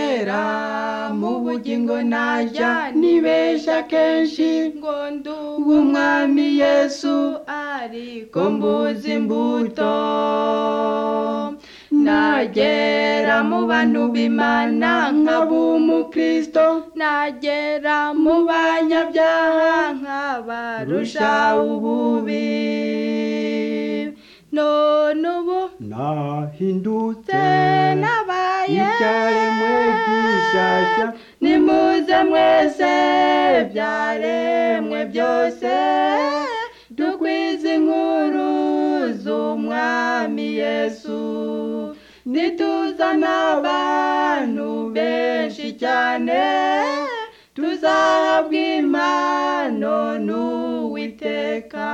kera mu bugingo najya nibeshya kenshi ngo nduwe w'umwami yesu ariko ko mbuzi mbuze imbuto nagera mu bantu b'imana nkaba umukristo nagera mu banyabyaha nkabarusha ububi none ubu nahindutse nabaye ibyaremwe gishyashya nimuze mwese byaremwe byose dukwize inkuru z'umwami yesu nituzana abantu benshi cyane tuzahabwa impano n'uwiteka